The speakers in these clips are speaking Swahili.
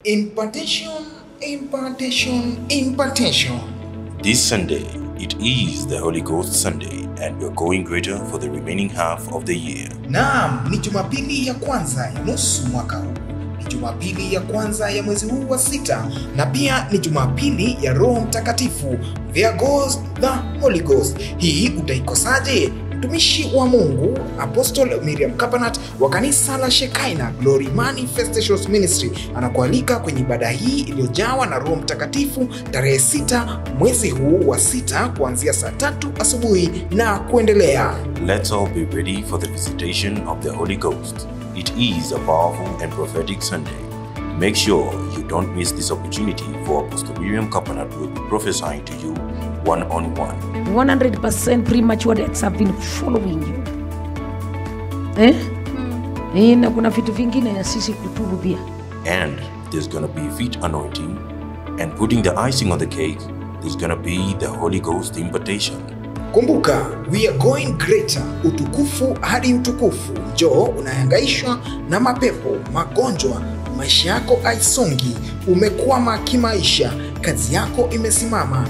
Impartation, impartation, impartation. This Sunday, it is the Holy Ghost Sunday, and we're going greater for the remaining half of the year. Naam, ni Jumapili ya kwanza ya nusu mwaka huu. Ni Jumapili ya kwanza ya mwezi huu wa sita, na pia ni Jumapili ya Roho Mtakatifu. There goes the Holy Ghost. Hii utaikosaje? Mtumishi wa Mungu Apostle Miriam Kapanat wa kanisa la Shekina Glory Manifestations Ministry anakualika kwenye ibada hii iliyojawa na Roho Mtakatifu tarehe sita mwezi huu wa sita kuanzia saa tatu asubuhi na kuendelea. Let's all be ready for the visitation of the Holy Ghost. It is a powerful and prophetic Sunday. Make sure you don't miss this opportunity, for Apostle Miriam Kapanat will be prophesying to you one on one. 100% premature deaths have been following you eh? Eh, na kuna vitu vingine ya sisi kutubu pia And there's gonna be feet anointing, and putting the icing on the cake, there's gonna be the Holy Ghost impartation. Kumbuka, we are going greater, utukufu hadi utukufu. Njoo unahangaishwa na mapepo, magonjwa, maisha yako haisongi, umekwama kimaisha, kazi yako imesimama,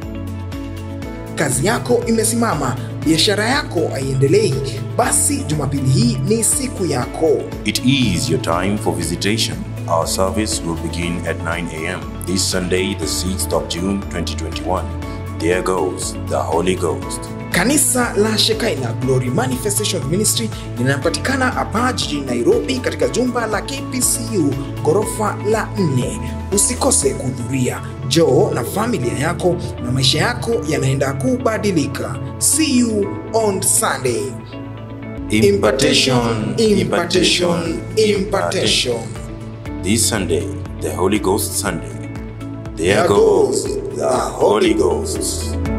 kazi yako imesimama, biashara yako haiendelei, basi Jumapili hii ni siku yako. It is your time for visitation. Our service will begin at 9 a.m. this Sunday, the 6th of June 2021. There goes the Holy Ghost. Kanisa la Shekina Glory Manifestation Ministry linapatikana hapa jijini Nairobi katika jumba la KPCU ghorofa la nne. Usikose kuhudhuria. Njoo na familia yako na maisha yako yanaenda kubadilika. See you on Sunday. Impartation, impartation, impartation. This Sunday, the Holy Ghost Sunday. There There goes goes the Holy Ghost.